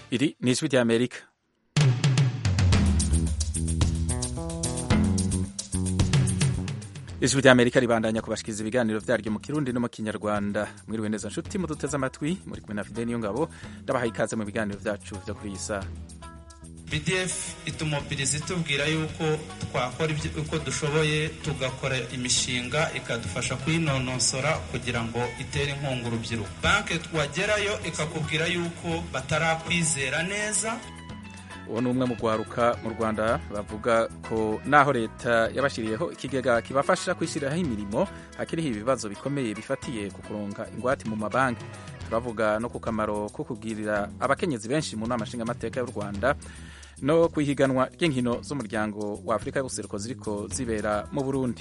Iri ni ijwi ry'Amerika ijwi ry'Amerika ribandanya kubashikiriza ibiganiro vyaryo mu kirundi no mu kinyarwanda mwiriwe neza nshuti muduteze amatwi muri kumwe na Fidel Niyongabo ndabahaye ikaze mu biganiro vyacu vyo kuri iyi saha bdf itumobiriza itubwira yuko twakora uko dushoboye tugakora imishinga ikadufasha kuyinonosora kugira ngo itere inkunga urubyiruko banki twagerayo ikakubwira yuko batarakwizera neza uwo ni umwe mu rwaruka mu rwanda bavuga ko naho leta yabashyiriyeho ikigega kibafasha kwishyiriraho imirimo hakiriho ibibazo bikomeye bifatiye ku kuronka ingwate mu mabanki turavuga no ku kamaro ko kubwirira abakenyezi benshi mu nama nshingamateka y'u rwanda no ku ihiganwa ry'inkino z'umuryango wa afurika y'ubuseruko ziriko zibera mu burundi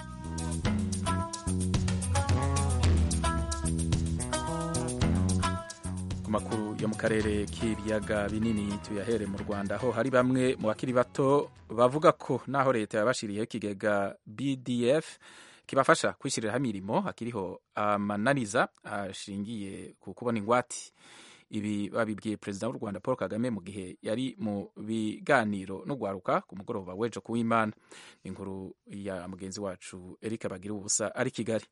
ku makuru yo mu karere k'ibiyaga binini tuyahere mu rwanda aho hari bamwe mu bakiri bato bavuga ko naho leta yabashiriyeho ikigega bdf kibafasha kwishyiriraho imirimo hakiriho amananiza ashingiye ku kubona ingwate ibi babibwiye perezida w'u rwanda paul kagame mu gihe yari mu biganiro n'ugwaruka ku mugoroba w'ejo kuw'imana inkuru ya mugenzi wacu eric bagira ubusa ari kigali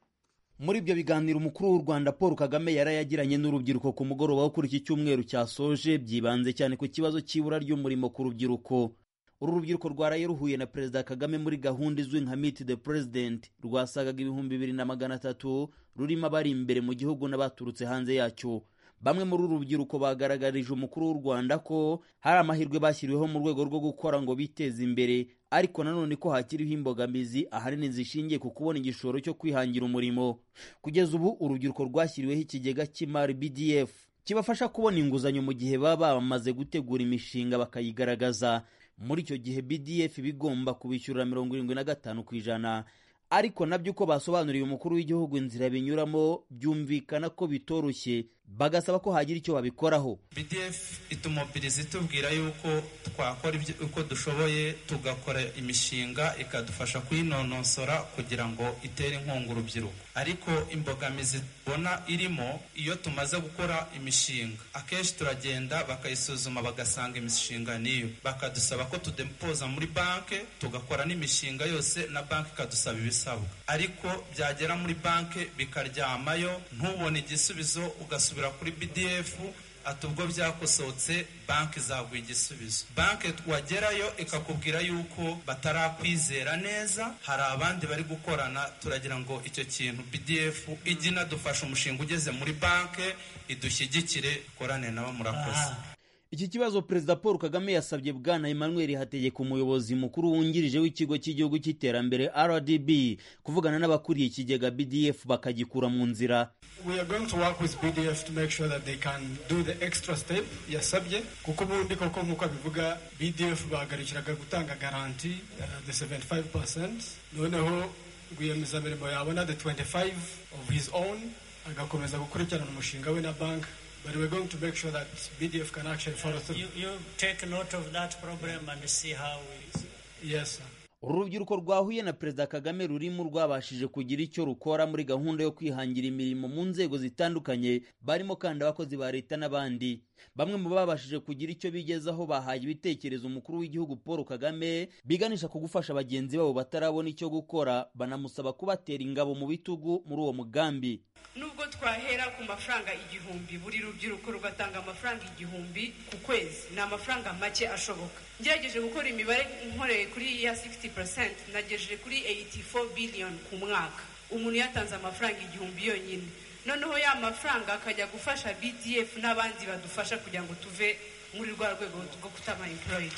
muri ibyo biganiro umukuru w'u rwanda paul kagame yari yagiranye n'urubyiruko ku mugoroba wo kuri iki cyumweru cyasoje byibanze cyane ku kibazo cy'ibura ry'umurimo ku rubyiruko uru rubyiruko rwaraye ruhuye na perezida kagame muri gahunda izwi nka meet the president rwasagaga ibihumbi bibiri na magana atatu rurimo abari imbere mu gihugu n'abaturutse hanze yacyo bamwe muri uru rubyiruko bagaragarije umukuru w'u rwanda ko hari amahirwe bashyiriweho mu rwego rwo gukora ngo biteze imbere ariko nanone ko hakiriho imbogamizi ahanini zishingiye ku kubona igishoro cyo kwihangira umurimo kugeza ubu urubyiruko rwashyiriweho ikigega cy'imari bdf kibafasha kubona inguzanyo mu gihe baba bamaze gutegura imishinga bakayigaragaza muri icyo gihe bdf bigomba kubishyurira mirongo irindwi na gatanu ku ijana ariko nabyo uko basobanuriye umukuru w'igihugu inzira binyuramo byumvikana ko bitoroshye bagasaba ko hagira icyo babikoraho bdf itumobiriza itubwira yuko twakora uko dushoboye tugakora imishinga ikadufasha kuyinonosora kugira ngo itere inkunga urubyiruko ariko imbogamizi tubona irimo iyo tumaze gukora imishinga akenshi turagenda bakayisuzuma bagasanga imishinga niyo bakadusaba ko tudepoza muri banki tugakora n'imishinga yose na banki ikadusaba ibisabwa ariko byagera muri banki bikaryamayo ntubone igisubizo ugasubira kuri bdf ati ubwo byakosohotse banki zaguha igisubizo banki wagerayo ikakubwira yuko batarakwizera neza hari abandi bari gukorana turagira ngo icyo kintu bdf ijye inadufasha umushinga ugeze muri banki idushyigikire korane nabo murakoze iki kibazo perezida paul kagame yasabye bwana emmanuel hategeka umuyobozi mukuru wungirije w'ikigo cy'igihugu cy'iterambere rdb kuvugana n'abakuriye ikigega bdf bakagikura mu nzira we are going to work with bdf to make sure that they can do the extra step yasabye kuko ubundi koko nk'uko abivuga bdf bahagarikiraga gutanga garanti uh, the 75 noneho rwiyemezamirimo yabona the 25 of his own agakomeza gukurikirana umushinga we na banki But we're going to make sure that BDF can actually follow through. You, you take note of that problem and see how we... Yes, sir. uru rubyiruko rwahuye na perezida kagame rurimo rwabashije kugira icyo rukora muri gahunda yo kwihangira imirimo mu nzego zitandukanye barimo kandi abakozi ba leta n'abandi bamwe mu babashije kugira icyo bigezaho bahaye ibitekerezo umukuru w'igihugu paul kagame biganisha ku gufasha bagenzi babo batarabona icyo gukora banamusaba kubatera ingabo mu bitugu muri uwo mugambi nubwo twahera ku mafaranga igihumbi buri rubyiruko rugatanga amafaranga igihumbi ku kwezi ni amafaranga make ashoboka ngerageje gukora imibare nkoreye kuri ya 60 nagejeje kuri 84 billion ku mwaka umuntu yatanze amafaranga igihumbi yonyine noneho ya mafaranga akajya gufasha bdf n'abandi badufasha kugira ngo tuve muri rwa rwego rwo kutaba employed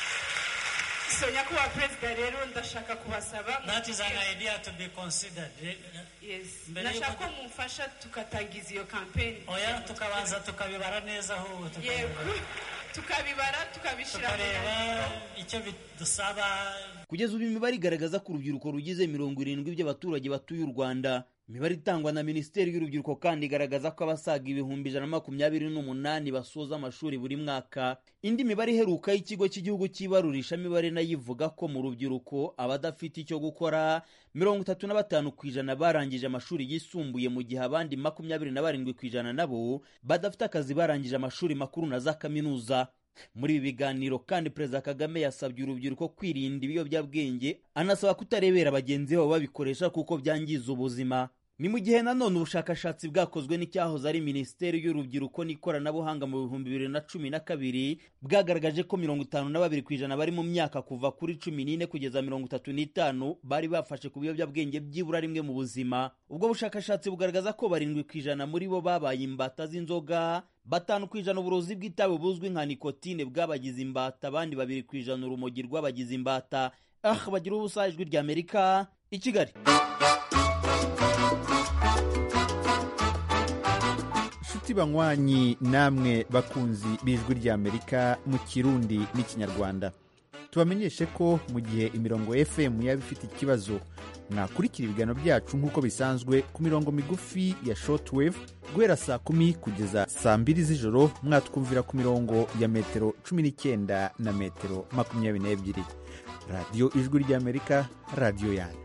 so nyakubahwa perezida rero ndashaka kubasaba That is an idea to be considered. yes Mbere ndashaka yuko- ko mumfasha tukatangiza iyo kampeni Oya tukabanza tukabibara neza ahubwo yego tukabibara. tukabibara tukabishyira mu tukareba nyandiko icyo bidusaba kugeza ubu imibare igaragaza ko urubyiruko rugize mirongo irindwi by'abaturage batuye u rwanda imibare itangwa na minisiteri y'urubyiruko kandi igaragaza ko abasaga ibihumbi ijana na makumyabiri n'umunani basoza amashuri buri mwaka indi mibare iheruka y'ikigo cy'igihugu cy'ibarurishamibare nayo ivuga ko mu rubyiruko abadafite icyo gukora mirongo itatu na batanu ku ijana barangije amashuri yisumbuye mu gihe abandi makumyabiri na barindwi ku ijana nabo badafite akazi barangije amashuri makuru na za kaminuza muri ibi biganiro kandi perezida kagame yasabye urubyiruko kwirinda ibiyobyabwenge anasaba kutarebera bagenzi babo babikoresha kuko byangiza ubuzima ni mu gihe nanone ubushakashatsi bwakozwe n'icyahoze ari minisiteri y'urubyiruko n'ikoranabuhanga mu bihumbi bibiri na cumi na kabiri bwagaragaje ko mirongo itanu na babiri ku ijana bari mu myaka kuva kuri cumi n'ine kugeza mirongo itatu n'itanu bari bafashe ku biyobyabwenge byibura rimwe mu buzima ubwo bushakashatsi bugaragaza ko barindwi ku ijana muri bo babaye imbata z'inzoga batanu ku ijana uburozi bw'itabi buzwi nka nikotine bwabagize imbata abandi babiri ku ijana urumogi rw'abagize imbata ah bagira ubusa ijwi ry'amerika i kigali inshuti banywanyi namwe bakunzi b'ijwi ry'amerika mu kirundi n'ikinyarwanda tubamenyeshe ko mu gihe imirongo fm yaba ifite ikibazo mwakurikira ibiganiro byacu nk'uko bisanzwe ku mirongo migufi ya shortwave guhera saa kumi kugeza saa mbiri z'ijoro mwatwumvira ku mirongo ya metero cumi n'icyenda na metero makumyabiri n'ebyiri radiyo ijwi ry'amerika radiyo yanyu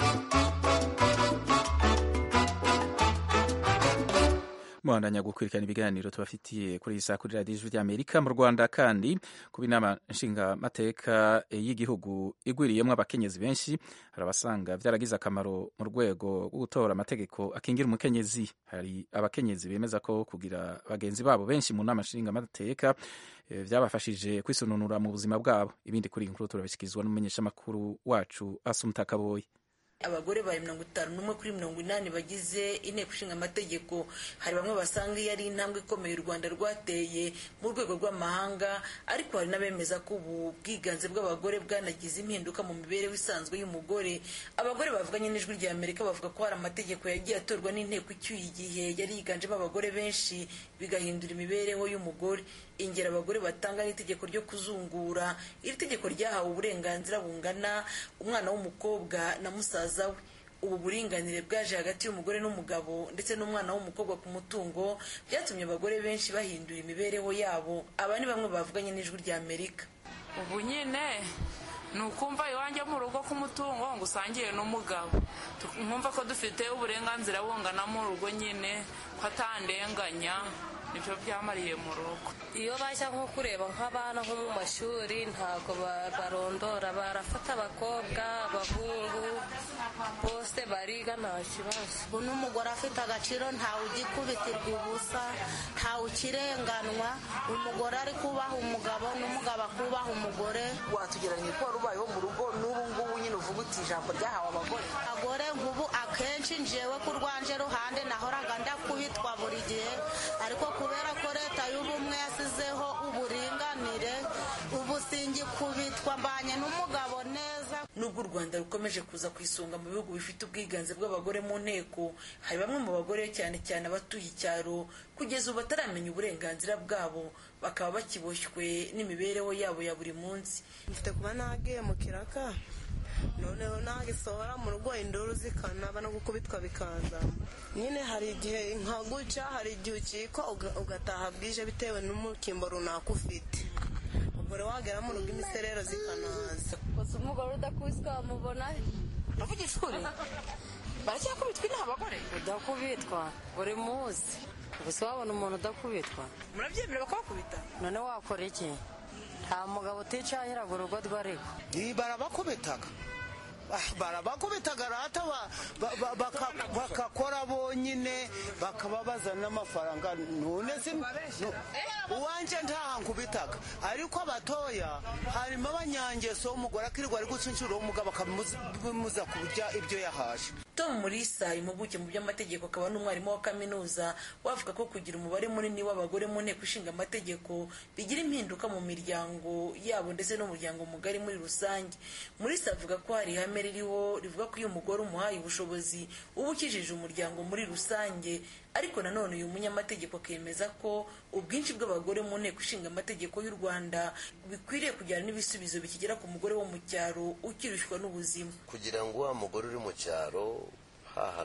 muhandanya gukurikirana ibiganiro tubafitiye kuri iyi saa kuri radiyo ijwi ry'amerika mu rwanda kandi kuba inama nshingamateka y'igihugu igwiriyemo abakenyezi benshi hari abasanga byaragize akamaro mu rwego rwo gutora amategeko akingira umukenyezi hari abakenyezi bemeza ko kugira bagenzi babo benshi mu nama nshingamateka byabafashije kwisununura mu buzima bwabo ibindi kuri iyi nkuru turabishyikirizwa n'umumenyeshamakuru wacu asumuta kaboyi abagore bari mirongo itanu n'umwe kuri mirongo inani bagize inteko ishinga amategeko hari bamwe basanga iyo ari intambwe ikomeye u rwanda rwateye mu rwego rw'amahanga ariko hari n'abemeza ko ubu bwiganze bw'abagore bwanagize impinduka mu mibereho isanzwe y'umugore abagore bavuganye n'ijwi rya amerika bavuga ko hari amategeko yagiye atorwa n'inteko icyuye igihe yari yiganjemo abagore benshi bigahindura imibereho y'umugore ingero abagore batanga n'itegeko ryo kuzungura iri tegeko ryahawe uburenganzira bungana umwana w'umukobwa na musaza we ubu buringanire bwaje hagati y'umugore n'umugabo ndetse n'umwana w'umukobwa ku mutungo byatumye abagore benshi bahindura imibereho yabo aba ni bamwe bavuganye n'ijwi rya amerika ubu nyine ni ukumva iwanjye mu rugo k'umutungo ngo usangiye n'umugabo nkumva ko dufite uburenganzira bungana mu rugo nyine ko atandenganya nibyo byamariye mu rugo iyo bajya nko kureba nk'abana nko mu mashuri ntabwo barondora barafata abakobwa abahungu bose bariga nta kibazo ubu n'umugore afite agaciro ntawe ugikubitirwa ubusa ntawe ukirenganwa umugore ari kubaha umugabo n'umugabo akubaha umugore watugeranye ko wari ubayeho mu rugo n'ubu ngubu nyine uvuga uti ijambo ryahawe abagore abagore nk'ubu akenshi njewe ku rwanje ruhande nahoraga ndakubitwa buri gihe ariko kubera ko leta y'ubumwe yasizeho uburinganire ubu singikubitwa mbanye n'umugabo neza nubwo u rwanda rukomeje kuza ku isonga mu bihugu bifite ubwiganze bw'abagore mu nteko hari bamwe mu bagore cyane cyane abatuye icyaro kugeza ubu bataramenya uburenganzira bwabo bakaba bakiboshywe n'imibereho yabo ya buri munsi mfite kuba nagiye mu kiraka noneho nagisohora mu rugo induru zikanaba no gukubitwa bikaza nyine hari igihe nka gutya hari igihe ukiko ugataha bwije bitewe n'umukimbo runaka ufite ubwo rero wagera mu rugo imiserero zikanaza gusa umugore udakubiswe wamubona uravugisha ukuri baracyakubitwa inaha abagore udakubitwa buri munsi gusa wabona umuntu udakubitwa murabyemera bakabakubita none wakora iki nta mugabo uticahiraga urugo rw'ariko barabakubitaga barabakubitaga rata bakakora bonyine bakababaza n'amafaranga none se uwanje ntahankubitaga ariko abatoya harimo abanyangeso umugore akirirwa ari gucunshura umugabo akamuza kurya ibyo yahaje tom murisa impuguke mu by'amategeko akaba n'umwarimu wa kaminuza wavuga ko kugira umubare munini w'abagore mu nteko ishinga amategeko bigira impinduka mu miryango yabo ndetse n'umuryango mugari muri rusange murisa avuga ko hari ihame ririho rivuga ko iyo umugore umuhaye ubushobozi uba ukijije umuryango muri rusange ariko nanone uyu munyamategeko akemeza ko ubwinshi bw'abagore mu nteko ishinga amategeko y'u rwanda bikwiriye kujyana n'ibisubizo bikigera ku mugore wo mu cyaro ukirushywa n'ubuzima kugira ngo wa mugore uri mu cyaro hantu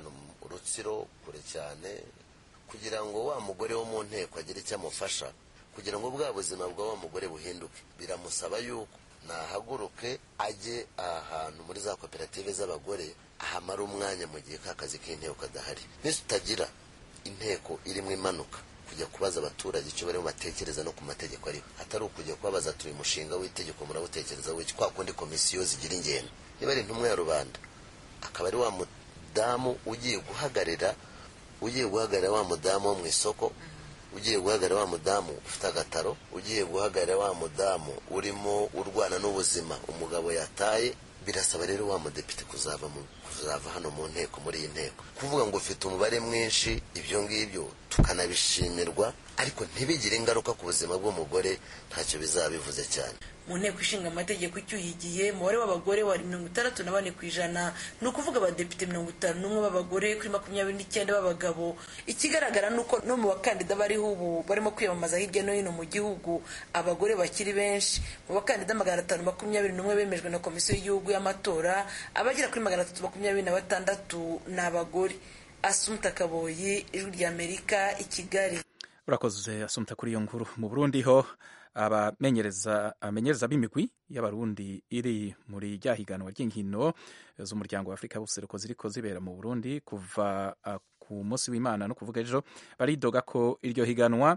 rutsiro kure cyane kugira ngo wa mugore wo mu nteko agire icyo amufasha kugira ngo bwa buzima bwa wa mugore buhinduke biramusaba yuko nahaguruke ajye ahantu muri za koperative z'abagore ahamara umwanya mu gihe ka kazi k'inteko kadahari nitutagira inteko irimo imanuka kujya kubaza abaturage icyo barimo batekereza no ku mategeko ariho atari ukujya kubabaza turi umushinga w'itegeko murawutekereza w'iki kwa kundi komisiyo zigira ingendo niba ari intumwa ya rubanda akaba ari wa mudamu ugiye guhagararira ugiye guhagararira wa mudamu wo mu isoko ugiye guhagarara wa mudamu ufite agataro ugiye guhagarara wa mudamu urimo urwana n'ubuzima umugabo yataye birasaba rero wa mudepite kuzava mu kuzava hano mu nteko muri iyi nteko kuvuga ngo ufite umubare mwinshi ibyo ngibyo tukanabishimirwa ariko ntibigire ingaruka ku buzima bw'umugore ntacyo bizaba bivuze cyane mu nteko ishinga amategeko icyuye igihe umubare w'abagore wari mirongo itandatu na bane ku ijana ni ukuvuga abadepite mirongo itanu n'umwe b'abagore kuri makumyabiri n'icyenda b'abagabo ikigaragara ni uko no mu bakandida bariho ubu barimo kwiyamamaza hirya no hino mu gihugu abagore bakiri benshi mu bakandida magana atanu makumyabiri n'umwe bemejwe na komisiyo y'igihugu y'amatora abagera kuri magana atatu makumyabiri na batandatu ni abagore asumta kaboyi ijwi ry'amerika i kigali urakoze asumta kuri iyo nkuru mu burundi ho abamenyereza abamenyereza b'imigwi y'abarundi iri muri rya higanwa ry'inkino z'umuryango wa afurika y'ubuseruko ziriko zibera mu burundi kuva uh, ku munsi w'imana no kuvuga ejo baridoga ko iryo higanwa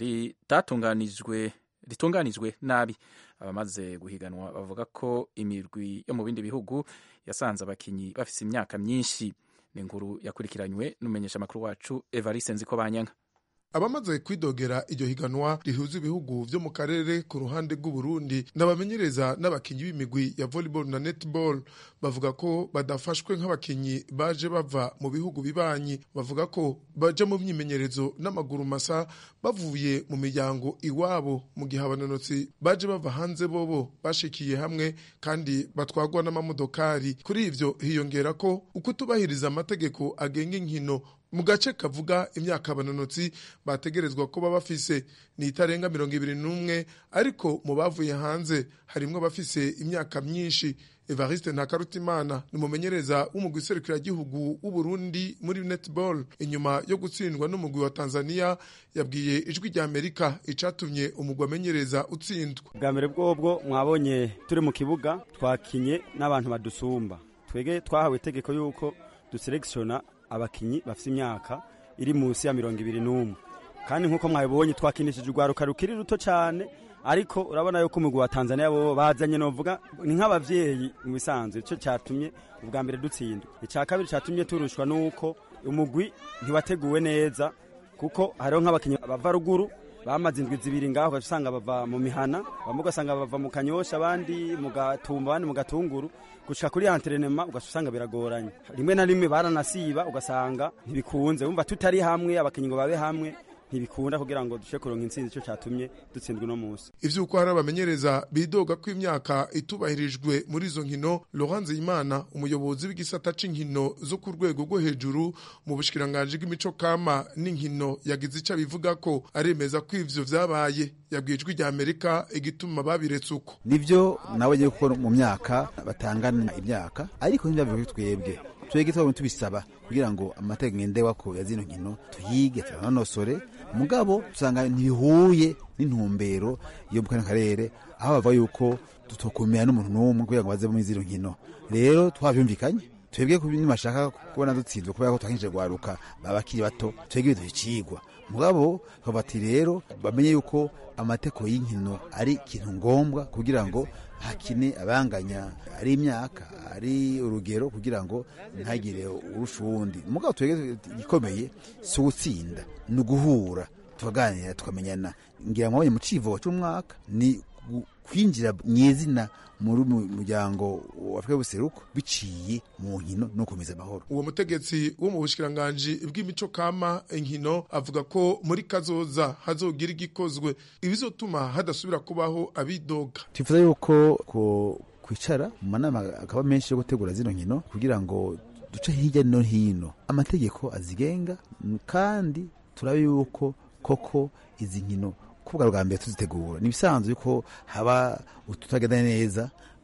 ritatunganijwe ritunganijwe nabi abamaze guhiganwa bavuga ko imirwi yo mu bindi bihugu yasanze abakinyi bafise imyaka myinshi ni inkuru yakurikiranywe n'umumenyesha amakuru wacu evariste nziko banyanka abamaze kwidogera iryo higanwa rihuza ibihugu vyo mu karere ku ruhande rw'uburundi n'abamenyereza n'abakinyi b'imigwi ya volleyball na netball bavuga ko badafashwe nk'abakinyi baje bava mu bihugu bibanyi bavuga ko baja mu myimenyerezo n'amaguru masa bavuye mu miryango iwabo mu gihe abanonotsi baje bava hanze bobo bashikiye hamwe kandi batwagwa n'amamodokari kuri ivyo hiyongera ko ukutubahiriza amategeko agenga inkino mu gace kavuga imyaka abanonotsi bategerezwa kuba bafise ni itarenga mirongo ibiri n'umwe ariko mu bavuye hanze harimwo abafise imyaka myinshi evariste ntakarutimana ni umumenyereza w'umugwi serukiragihugu w'uburundi muri netball inyuma yo gutsindwa n'umugwi wa tanzania yabwiye ijwi rya amerika icatumye umugwi amenyereza utsindwa bwa mbere bwobwo mwabonye turi mu kibuga twakinye n'abantu badusumba twege twahawe itegeko y'uko duselekisiona abakinyi bafite imyaka iri munsi ya mirongo ibiri n'umwe kandi nk'uko mwabibonye twakinishije urwaruka rukiri ruto cyane ariko urabona yuko umugwi wa tanzania bo bazanye novuga ni nk'abavyeyi mu bisanzwe icyo cyatumye ubwa mbere dutsindwa icya kabiri cyatumye turushwa n'uko umugwi ntiwateguwe neza kuko hariho nk'abakinyi bava ruguru bamaze indwi zibiri ngaho ugasanga bava mu mihana bamwe ugasanga bava mu kanyosha abandi mu gatumba abandi mu gatunguru gushika kuri antrenema ugasanga biragoranye rimwe na rimwe baranasiba ugasanga ntibikunze wumva tutari hamwe abakinyi ngo babe hamwe ntibikunda kugira ngo dushe kuronka intsinzi icyo cyatumye dutsindwa uno munsi ivyuko hari abamenyereza bidoga ko imyaka itubahirijwe muri izo nkino Laurent Imana umuyobozi w'igisata c'inkino zo ku rwego rwo hejuru mu bushikiranganje bw'imico kama n'inkino yagize ico abivuga ko aremeza ko ivyo vyabaye yabwiye ijwi rya Amerika igituma babiretse uko nivyo nawe ngiye kuko mu myaka batangana imyaka ariko ntivyavuye twebwe twebwe twabonye tubisaba kugira ngo amategeko ngendewako ya zino nkino tuyige turanonosore mugabo usanga ntibihuye n'intumbero yo mu karere aho bavuga yuko tutokumira n'umuntu n'umwe kugira ngo baze muri zino nkino rero twavyumvikanye twebwe nibashaka kubona dutsinzwe kubera ko twakinjije gwaruka babakiri bato twebwe biduha icigwa mugabo bati rero bamenye yuko amategeko y'inkino ari ikintu ngombwa kugira ngo hakine abanganya ari imyaka ari urugero kugira ngo ntagire urusha uwundi mugabo twebwe igikomeye si ugutsinda ni uguhura tukaganira tukamenyana ngira mwabonye mu civugo c'umwaka ni kwinjira mw'izina muri muryango wa Afurika y'ubuseruko biciye mu nkino no gukomeza amahoro uwo mutegetsi wo mu bushikiranganji bw'imico kama inkino avuga ko muri kazoza hazogira igikozwe ibizotuma hadasubira kubaho abidoga twifuza yuko ko kwicara mu manama akaba menshi yo gutegura zino nkino kugira ngo duce hirya no hino amategeko azigenga kandi turabe yuko koko izi nkino kuvuga bwa mbere tuzitegura ni ibisanzwe yuko haba ututagenda neza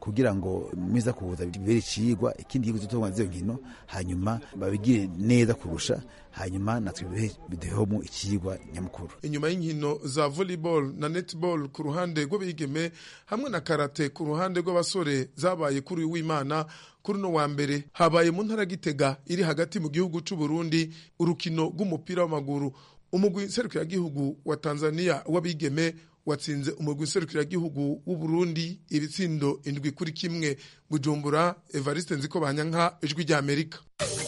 kugira ngo miza kuza bibere icigwa ikindi gihugu cyo z'izo nkino hanyuma babigire neza kurusha hanyuma natwe biduhemo icigwa nyamukuru inyuma y'inkino za volleyball na netball ku ruhande rw'abigeme hamwe na karate ku ruhande rw'abasore zabaye kuri uyu w'imana kuri uno wa mbere habaye mu ntara gitega iri hagati mu gihugu c'u Burundi urukino rw'umupira w'amaguru umugwi nserukiragihugu wa Tanzania w'abigeme watsinze umugwi nserukiragihugu w'u Burundi ibitsindo indwi kuri kimwe Bujumbura Evariste Nziko Banyanka ijwi rya Amerika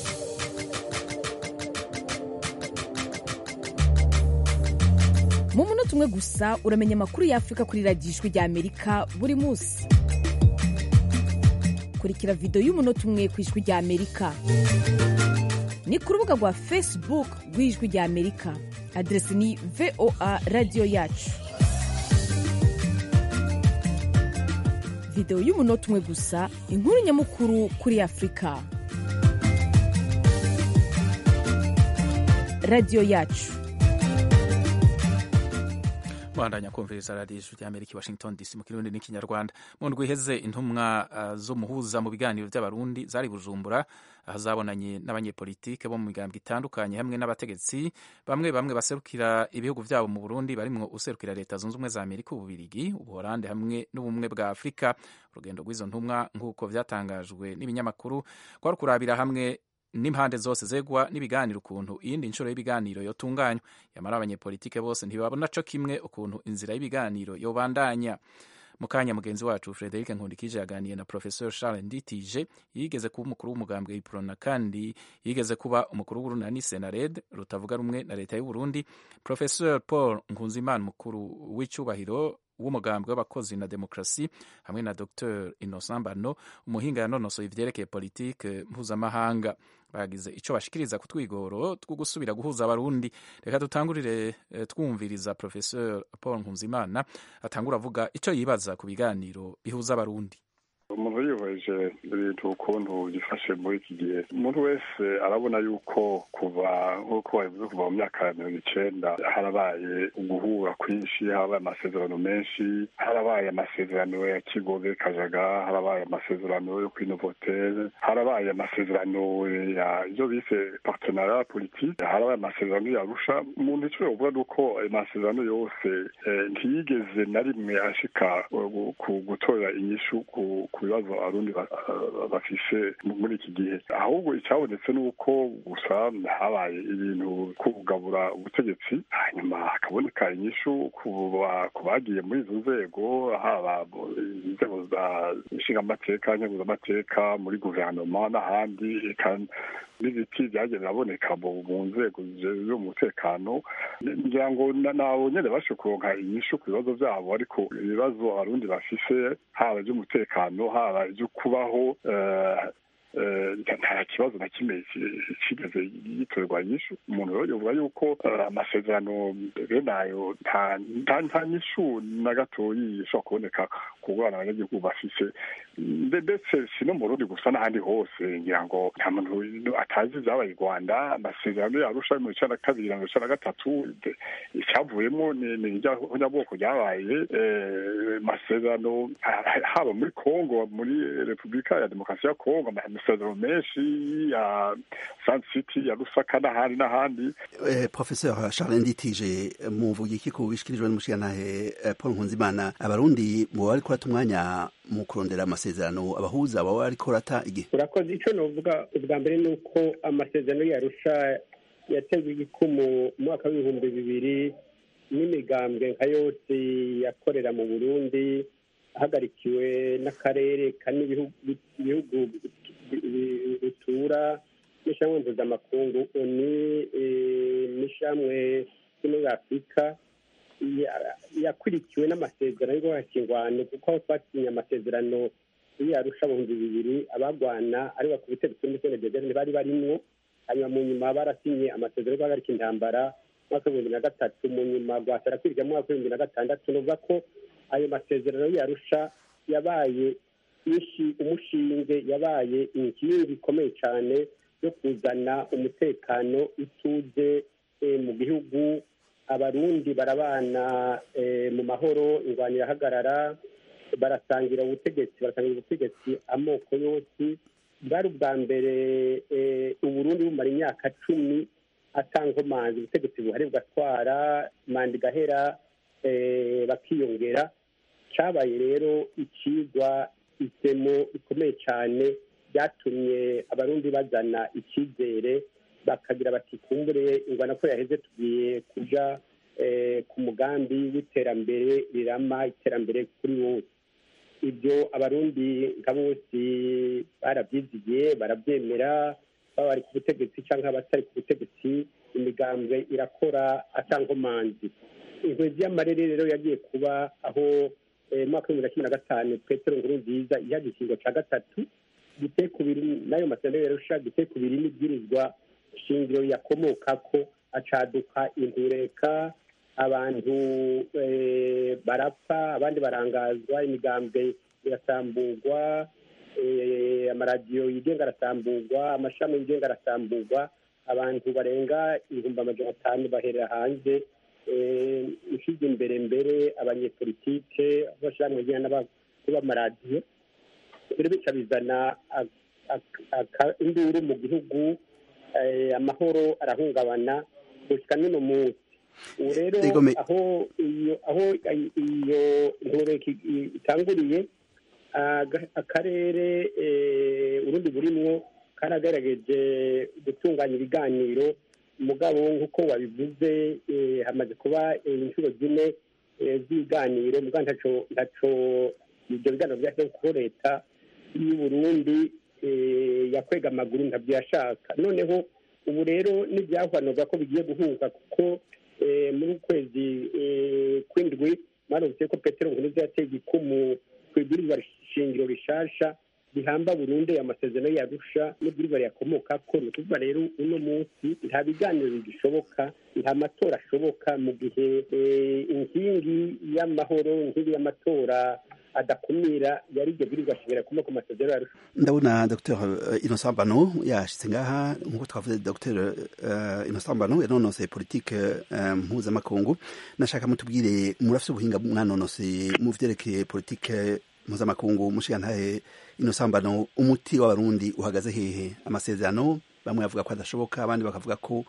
mu munota umwe gusa uramenya amakuru y'afurika kuri radiyo ijwi rya amerika buri munsi kurikira videwo y'umunota umwe ku ijwi rya amerika ni ku rubuga rwa facebook rw'ijwi rya amerika aderesi ni voa radiyo yacu videwo y'umunota umwe gusa inkuru nyamukuru kuri afurika radiyo yacu bandanya kumviriza radiyo ijwi rya amerika washington dc mu kirundi n'ikinyarwanda mu ndwi iheze intumwa uh, z'umuhuza mu biganiro by'abarundi zari bujumbura aho zabonanye n'abanyepolitike bo mu migambwe itandukanye hamwe n'abategetsi bamwe bamwe baserukira ibihugu byabo mu burundi barimwo userukira leta zunze ubumwe za amerika ububirigi ubuholande hamwe n'ubumwe bwa afurika urugendo rw'izo ntumwa nk'uko vyatangajwe n'ibinyamakuru kwari kurabira hamwe n'impande zose zegwa n'ibiganiro ukuntu iyindi nshuro y'ibiganiro yotunganywa yamara abanyepolitike bose ntibabona co kimwe ukuntu inzira y'ibiganiro yobandanya mu kanya mugenzi wacu frederic nkundikije yaganiye na professeur charles nditije yigeze kuba umukuru w'umugambwe w'iprona kandi yigeze kuba umukuru w'urunani senared rutavuga rumwe na leta y'uburundi professeur paul nkunzimana umukuru w'icyubahiro w'umugambwe w'abakozi na demokarasi hamwe na dr innocent mbano umuhinga yanonosoye ivyerekeye politike mpuzamahanga bagize ico bashikiriza ku twigoro two gusubira guhuza abarundi reka dutangurire twumviriza professeur paul nkunzimana atangura avuga ico yibaza ku biganiro bihuza abarundi umuntu yihweje ibintu ukuntu byifashe muri iki gihe umuntu wese arabona yuko kuva nk'uko wabivuze kuva mu myaka ya mirongo icenda harabaye uguhura kwinshi harabaye amasezerano menshi harabaye amasezerano ya kigobe kajaga harabaye amasezerano yo kwinovotere harabaye amasezerano ya ibyo bise partenariat politique harabaye amasezerano ya arusha umuntu icyo yovuga ni uko ayo masezerano yose ntiyigeze na rimwe ashika ku gutorera inyishu ku ku bibazo abarundi bafise muri iki gihe ahubwo icyabonetse ni uko gusa habaye ibintu kugabura ubutegetsi hanyuma hakaboneka inyishu ku bagiye muri izo nzego haba inzego za nshingamateka nkenguzamateka muri guverinoma n'ahandi n'ibiti byagiye biraboneka mu nzego z'umutekano ngira ngo nabo nyine bashe kuronka inyishu ku bibazo byabo ariko ibibazo abarundi bafise haba iby'umutekano haba ibyo kubaho nta kibazo na kimwe kigeze gitorerwa inyishu umuntu rero yovuga yuko amasezerano bene ayo nta nyishu na gatoyi ishobora kuboneka ku bana abanyagihugu bafise ndetse si no mu rundi gusa n'ahandi hose ngira ngo nta muntu atazi ibyabaye i rwanda amasezerano yarusha mu icana na kabiri na icana na gatatu icyavuyemo ni iryabwoko ryabaye amasezerano haba muri kongo muri repubulika ya demokarasi ya kongo amasezerano menshi ya san city ya rusaka n'ahandi n'ahandi professeur charles nditije muvuga iki ku bishikirijwe n'umushirantahe paul nkunzimana abarundi mu bari kurata umwanya mu kurondera amasezerano abahuza baba bariko rata igihe urakoze ico novuga ubwa mbere ni uko amasezerano yarusha yatewe igikumu mu mwaka w'ibihumbi bibiri n'imigambwe nka yose yakorera mu burundi ahagarikiwe n'akarere kane ibihugu bitura n'ishamwe mpuzamakungu oni n'ishamwe ryo muri afurika yakurikiwe n'amasezerano yo guhakingwano kuko aho twasinye amasezerano yarusha ibihumbi bibiri abagwana ari ku butegetsi muri sene dezerne bari barimwo hanyuma mu nyuma barasinye amasezerano yo guhagarika intambara mwaka w'ibihumbi na gatatu mu nyuma rwasara kwiga mu mwaka w'ibihumbi na gatandatu nuvuga ko ayo masezerano yarusha yabaye umushinge yabaye inkingi ikomeye cyane yo kuzana umutekano ituze mu gihugu abarundi barabana mu mahoro ingwano irahagarara barasangira ubutegetsi barasangira ubutegetsi amoko yose bwari ubwa mbere uburundi bumara imyaka cumi atankomanzi ubutegetsi buhari bugatwara manda igahera bakiyongera cyabaye rero ikigwa isemo ikomeye cyane byatumye abarundi bazana icyizere bakagira bati kumbure ingwana ko yaheze tugiye kuja ku mugambi w'iterambere rirama iterambere kuri bose ibyo abarundi nka bose barabyizigiye barabyemera baba bari ku butegetsi cyangwa abatari ku butegetsi imigambwe irakora atankomanzi inkwezi y'amarere rero yagiye kuba aho mu mwaka w'ibihumbi bibiri na cumi na gatanu petero nkuru nziza iha igikingo cya gatatu giteye ku biri n'ayo masezerano yarusha giteye ku biri n'ibwirizwa shingiro yakomoka ko acaduka intureka abantu barapfa abandi barangazwa imigambwe irasamburwa amaradiyo yigenga arasamburwa amashami yigenga arasamburwa abantu barenga ibihumbi amajana atanu baherera hanze ushize imbere mbere abanyepolitike abashyirahamwe bagenda n'abakuru b'amaradiyo rero bica bizana induru mu gihugu amahoro arahungabana gushyika n'uno munsi ubu rero aho iyo aho iyo ntureka itanguriye akarere urundi burimwo karagerageje gutunganya ibiganiro umugabo nk'uko wabivuze hamaze kuba inshuro zine z'ibiganiro mugabo ntaco ntaco ibyo biganiro byashyizeho kuko leta y'u Burundi yakwega amaguru ntabyo yashaka noneho ubu rero n'ibyahwanurwa ko bigiye guhuza kuko muri ukwezi kw'indwi mwarumvise ko petero nkuruza yateye igikumu ku ibwirizwa shingiro rishasha bihamba burundu amasezerano yarusha n'ibwirizwa riyakomoka ko ni ukuvuga rero uno munsi nta biganiro bigishoboka nta matora ashoboka mu gihe inkingi y'amahoro inkingi y'amatora adakumira yari iryo bwirizwa shingiro rikomoka ku masezerano yarusha ndabona dr innocent bano yashitse ngaha nk'uko twavuze dr innocent bano yanonoseye politike mpuzamakungu nashaka mutubwire murafite ubuhinga mwanonoseye mu vyerekeye politike mpuzamakungu mushigantahe innocent bano umuti w'abarundi uhagaze hehe amasezerano bamwe bavuga ko adashoboka abandi bakavuga ko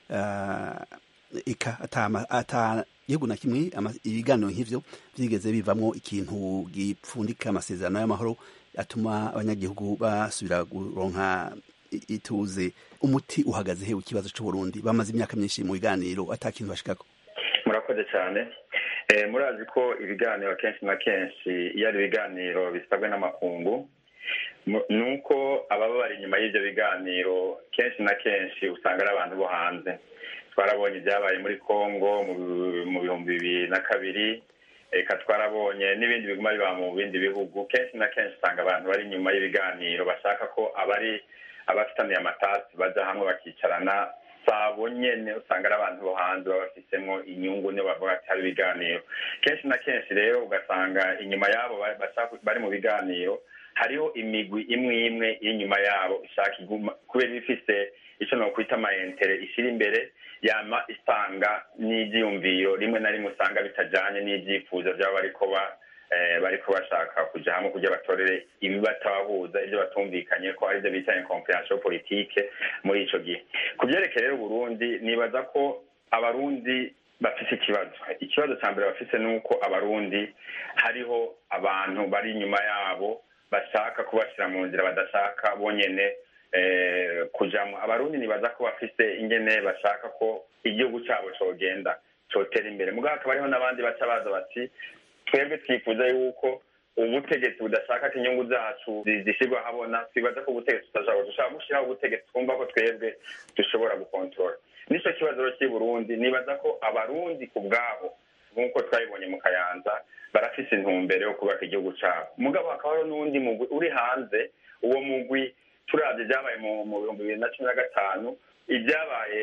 ika ata gihugu na kimwe ibiganiro nk'ivyo vyigeze bivamwo ikintu gipfundika amasezerano y'amahoro atuma abanyagihugu basubira kuronka ituze umuti uhagaze he ikibazo c'uburundi bamaze imyaka myinshi mu biganiro ata kintu bashikako murakoze cyane murazi ko ibiganiro kenshi na kenshi iyo ari ibiganiro bisabwe n'amakungu ni uko ababa bari inyuma y'ibyo biganiro kenshi na kenshi usanga ari abantu bo hanze twarabonye ibyabaye muri congo mu bihumbi bibiri na kabiri reka twarabonye n'ibindi biguma biba mu bindi bihugu kenshi na kenshi usanga abantu bari inyuma y'ibiganiro bashaka ko abari abafitaniye amatasi bajya hamwe bakicarana sabo nyene usanga ari abantu bo hanze baba bafisemo inyungu niyo bavuga ati hari ibiganiro kenshi na kenshi rero ugasanga inyuma yabo bari mu biganiro hariho imigwi imwe imwe y'inyuma yabo ishaka iguma kubera ifise icyo nokwita amayentere ishyira imbere yama isanga n'ibyiyumviro rimwe na rimwe usanga bitajyanye n'ibyifuzo byaba bariko ba bariko bashaka kuja hamwe kugira batorere ibibatabahuza ibyo batumvikanye ko aribyo bita incompréhension politique muri ico gihe ku vyerekeye rero uburundi nibaza ko abarundi bafise ikibazo ikibazo ca mbere bafise ni uko abarundi hariho abantu bari inyuma yabo bashaka kubashira mu nzira badashaka bonyene kujamwo abarundi nibaza ko bafise ingene bashaka ko igihugu cabo cogenda cotera imbere mugabo hakaba hariho n'abandi baca baza bati twebwe twifuza yuko ubutegetsi budashaka ko inyungu zacu zishyirwa habona twibaza ko ubutegetsi tutashaka dushaka gushyiraho ubutegetsi twumva ko twebwe dushobora gukontorora nicyo kibazo cy'i burundi nibaza ko abarundi ku bwabo nk'uko twabibonye mu kayanza barafise intumbero yo kubaka igihugu cyabo mugabo hakaba hariho n'uwundi mugwi uri hanze uwo mugwi turabye ibyabaye mu bihumbi bibiri na cumi na gatanu ibyabaye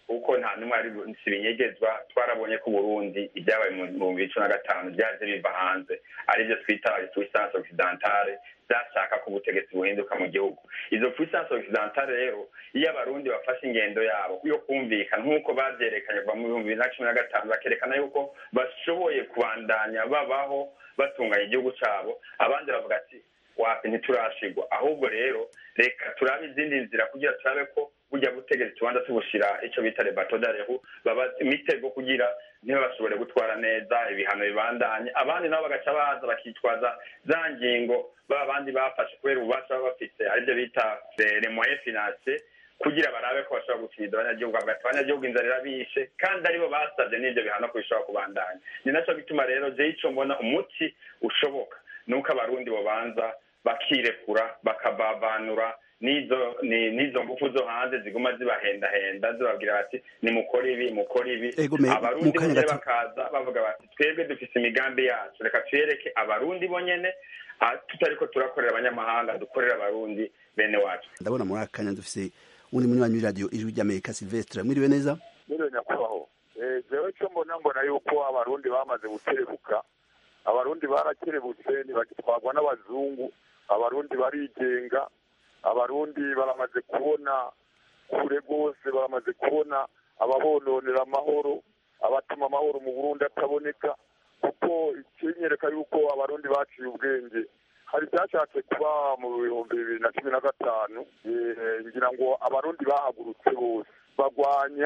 kuko nta n'umwe ari si binyegezwa twarabonye ko uburundi ibyabaye mu bihumbi bibiri cumi na gatanu byaje biva hanze aribyo twita puissance occidentale zashaka ko ubutegetsi buhinduka mu gihugu izo puissance occidentale rero iyo abarundi bafashe ingendo yabo yo kumvikana nk'uko babyerekanye kuva mu bihumbi bibiri na cumi na gatanu bakerekana yuko bashoboye kubandanya babaho batunganya igihugu cyabo abandi bavuga ati wapi ntiturashigwa ahubwo rero reka turabe izindi nzira kugira turabe ko burya butegetsi tubanza tubushira icyo bita rebato darehu baba imitego kugira ntibashobore gutwara neza ibihano bibandanye abandi nabo bagaca baza bakitwaza za ngingo ba bandi bafashe kubera ububasha baba bafite aribyo bita remoye finance kugira barabe ko bashobora gutsinda abanyagihugu hagati abanyagihugu inzara irabishe kandi aribo basabye n'ibyo bihano ko bishobora kubandanya ni nacyo gituma rero je ico mbona umuti ushoboka ni uko abarundi bobanza bakirekura bakabavanura n'izo n'izo ngufu zo hanze ziguma zibahendahenda zibabwira bati nimukore ibi mukore ibi abarundi bonyene bakaza bavuga bati twebwe dufise imigambi yacu reka tuyereke abarundi bonyene tutariko turakorera abanyamahanga dukorera abarundi bene wacu ndabona muri aka kanya dufise undi munywanyi w'iradiyo ijwi ry'amerika silvestre mwiriwe neza mwiriwe nyakubahwa jewe cyo mbona mbona yuko abarundi bamaze gukerebuka abarundi barakerebutse ntibagitwarwa n'abazungu abarundi barigenga abarundi baramaze kubona kure rwose baramaze kubona ababononera amahoro abatuma amahoro mu burundi ataboneka kuko ikinyereka yuko abarundi baciye ubwenge hari ibyashatse kuba mu bihumbi bibiri na cumi na gatanu ngira ngo abarundi bahagurutse bose bagwanya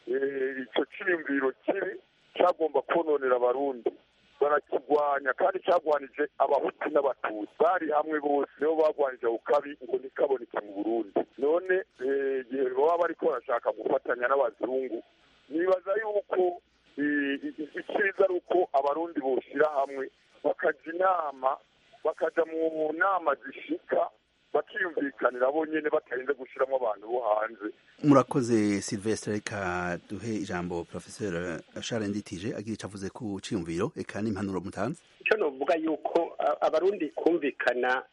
icyo cyiyumviro kibi cyagomba kononera abarundi barakigwanya kandi cyagwanije abahutu n'abatutsi bari hamwe bose nibo bagwanije ako kabi ngo ntikaboneke mu burundi none igihe baba bariko barashaka gufatanya n'abazungu nibaza yuko icyiza ari uko abarundi boshyira hamwe bakaja inama bakaja mu nama zishika bakiyumvikanira bonyene batarinze gushiramo abantu bo hanze murakoze silvestre reka duhe ijambo professeur charles nditije agira ico avuze ku ciyumviro eka n'impanuro mutanze icyo novuga yuko abarundi kumvikana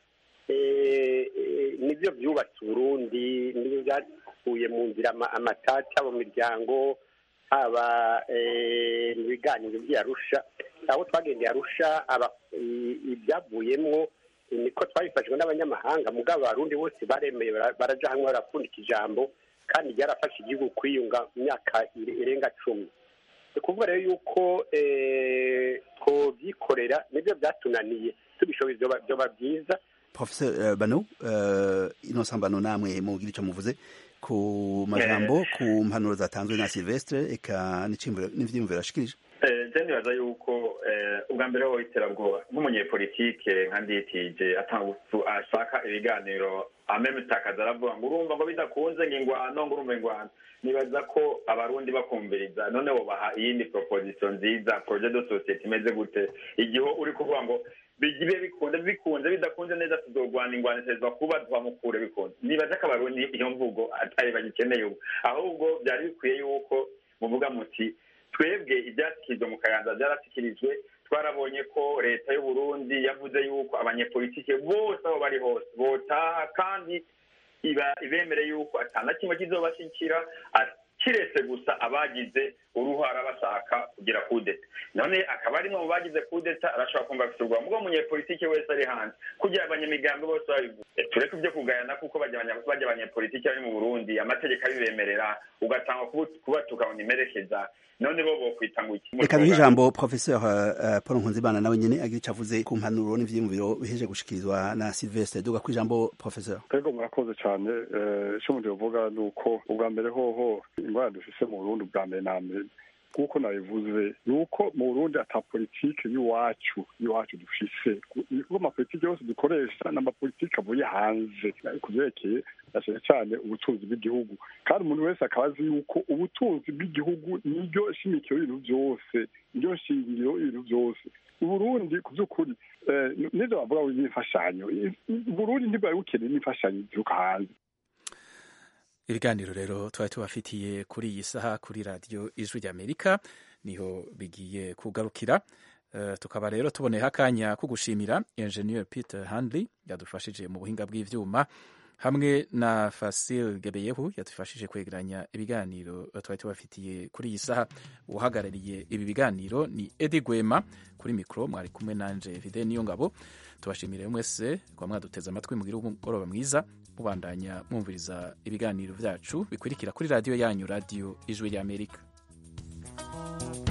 nibyo byubatse uburundi nibyo byakuye mu nzira amatata mu miryango haba mu biganiro by'arusha aho twagendeye arusha ibyavuyemwo niko twabifashijwe n'abanyamahanga mugabo abarundi bose baremeye baraja hamwe barapfundika ijambo kandi ryarafashe igihugu kwiyunga mu myaka irenga cumi ni ukuvuga rero yuko twobyikorera nibyo byatunaniye tubishoboye byoba byiza professeur bano innocent bano namwe mugira ico muvuze ku majambo ku mpanuro zatanzwe na silvestre eka n'ivyiyumviro ashikirije je nibaza yuko ubwa mbere ho iterabwoba nk'umunyepolitike nka nditije ashaka ibiganiro amemutakaza aravuga ngo urumva ngo bidakunze ngo ingwano ngo urumva ingwano nibaza ko abarundi bakumviriza none wobaha iyindi proposition nziza projet de societe imeze gute igihe uri kuvuga ngo bigibe bikunze bikunze bidakunze neza tuzogwana ingwano itezwa kuba twamukure bikunze nibaza ko abarundi iyo mvugo atari bagikeneye ubu ahubwo byari bikwiye yuko muvuga muti twebwe ibyashyikirijwe mu kayanza byarashyikirijwe twarabonye ko leta y'u Burundi yavuze yuko abanyepolitike bose aho bari hose botaha kandi iba ibemere yuko atana kimwe kizobashyikira kiretse gusa abagize uruhara bashaka kugira kudeta none akaba ari mu bagize kudeta arashobora kumva afite ubwoba mubwo umunyepolitike wese ari hanze kugira abanyamigambi bose babivuze tureke ibyo kugayana kuko bajya abanyepolitike bari mu burundi amategeko abibemerera ugatanga kubatuka ngo nimerekeza none bo bokwita ngo iki reka duhe ijambo professeur uh, paul nkunzimana nawe nyene agira ico avuze ku mpanuro n'ivyiyumviro biheje gushikirizwa na silvestre duga kw'ijambo professeur ego murakoze cane ico umuntu yovuga ni uko ubwa mbere hoho ingwara dufise mu burundi ubwa mbere na mbere nk'uko nabivuze ni uko mu burundi ata politike y'iwacu y'iwacu dufise kuko amapolitike yose dukoresha ni amapolitike avuye hanze ku vyerekeye cyane cyane ubutunzi bw'igihugu kandi umuntu wese akaba azi yuko ubutunzi bw'igihugu niryo shimikiro y'ibintu byose niryo shingiro y'ibintu byose uburundi ku by'ukuri nibyo bavuga ngo n'imfashanyo uburundi ntibwari bukeneye n'imfashanyo zituruka hanze ibiganiro rero twari tubafitiye kuri iyi saha kuri radiyo ijwi ry'amerika niho bigiye kugarukira tukaba rero tuboneyeho akanya ko gushimira enjeniyeri peter handley yadufashije mu buhinga bw'ibyuma hamwe na fasil gebeyehu yadufashije kwegeranya ibiganiro twari tubafitiye kuri iyi saha uhagarariye ibi biganiro ni edi gwema kuri mikoro mwari kumwe nanje vide niyo ngabo tubashimire mwese kuba mwaduteze amatwi mugire umugoroba mwiza mubandanya mwumviriza ibiganiro byacu bikurikira kuri radiyo yanyu radiyo ijwi ry'amerika